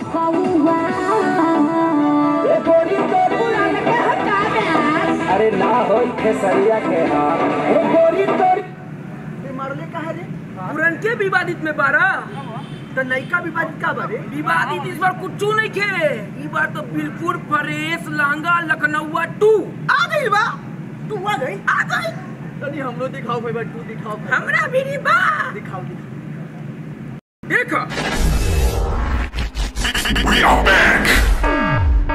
कौआ ए गोरी तोरी अरे ना होई खेसरिया के हाल ए गोरी तोरी मारले कहा रे पुरनके विवादित में बारा तो नयका विवादित का बारे विवादित इस बार कुछ नहीं खे इस बार तो बिल्कुल फ्रेश लहंगा लखनऊआ टू आ गई बा तू आ गई आ गई तनी हमरो दिखाओ भाई तू दिखाओ हमरा भी नहीं बा दिखाओ दिखाओ देखो We are back.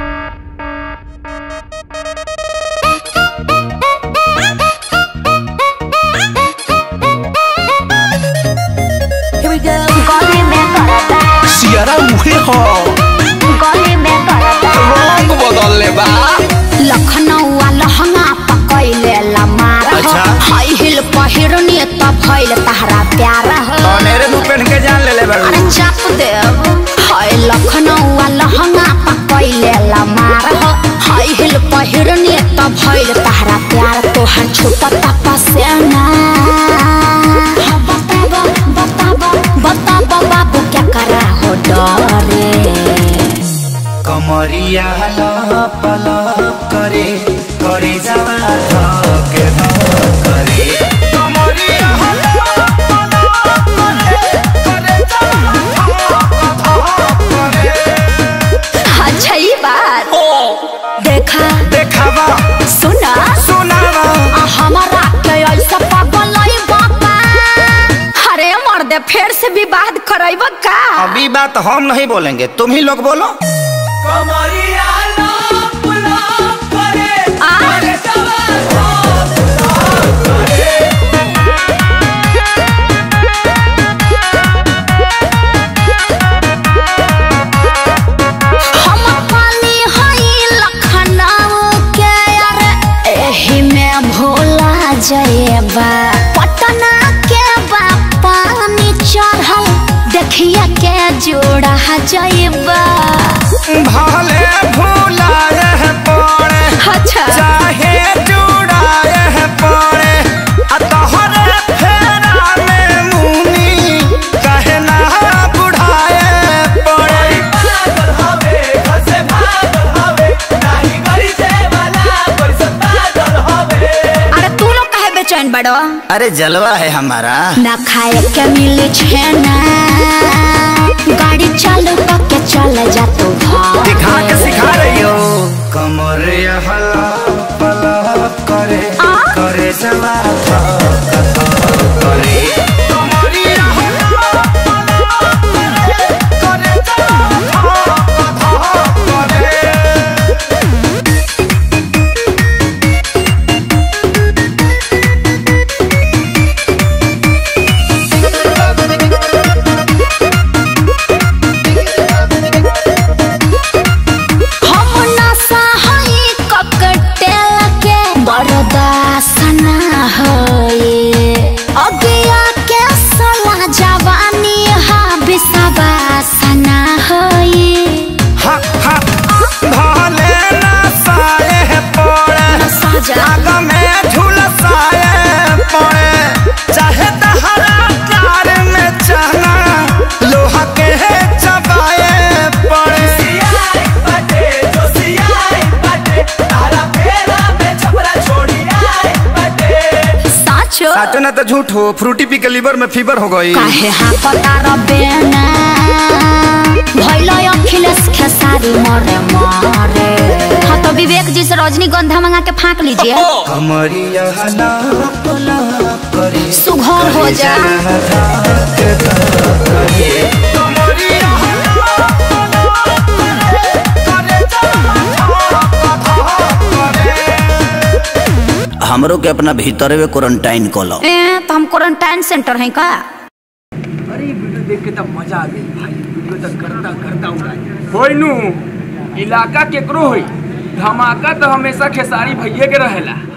गली में करता सियारा मुहे हो गली में करता रंग बदल ले बा लखनऊ लहंगा पकैले लमार हो अच्छा। हाई हिल पहिरनी त भइल तहरा प्यार हो अनेरे नु पहन के जान ले ले बा अरे चाप देव हाय लखनऊ लहंगा पकैले लमार हो हाई हिल पहिरनी त भइल तहरा प्यार तोहर छूटत पसेना हाँ, बताब बताब बताब बाबू क्या करा हो डरे कमरिया लप लप करे करे जावा धके धक करे कमरिया लप लप करे करे जावा धक धक करे अच्छा ये बात देखा देखावा सुना सुनावा आ हमारा के ऐसा पागल नहीं बापा अरे मर्दे फिर से विवाद करैब का अभी बात हम नहीं बोलेंगे तुम ही लोग बोलो कमरिया लप लप करे आ? करे जावा हम पानी हई लखनऊ के अरे एही में भोला जएबा पटना के बा पानी चढ़ल देखिए के जोड़ा जएबा भले भूलाए पड़े अच्छा चाहे जुड़ाए पड़े आ तोहरे फेरा में मुनी कहे ना बुढ़ाए पड़े पागल हवे घर से भागल हवे नाही गरी से वाला कोई सब पागल हवे अरे तू लोग काहे बेचैन बड़ो अरे जलवा है हमारा ना खाए के मिले छेना गाड़ी चालू करके चल जा तू घर दिखा के सिखा रही हो कमर हला पला करे आ? करे जवा करे कमरिया हला पला करे करे जवा करे हम नशा हई ककटेल के बर्दाश्त ना होए अगिया के सला जवानी हा विश्वास ना होए हा हा भले ना साए पड़े साजा आग में झुलसाए पड़े चाहे दहरा कार में चना लोहा के चबाए पड़े सियाई बाटे जो सियाई बाटे तारा फेरा में छपरा छोड़ी आई बाटे साचो साचो ना तो झूठ हो फ्रूटी पी के लीवर में फीवर हो गई काहे हा पता रबेना भइलो अखिलेश खेसारी मरे मरे हाँ तो विवेक जी से रजनीगंधा मंगा के फाँक लीजिए कमरिया लाप लाप करे सुघर हो जा हमरो के अपना भीतर में क्वारंटाइन कलो ए तो हम क्वारंटाइन सेंटर हैं का अरे ये वीडियो देख के तब मजा आ गई भाई वीडियो तक करता करता उड़ा होई नु इलाका केकरो होई धमाका तो हमेशा खेसारी भैये के रहेला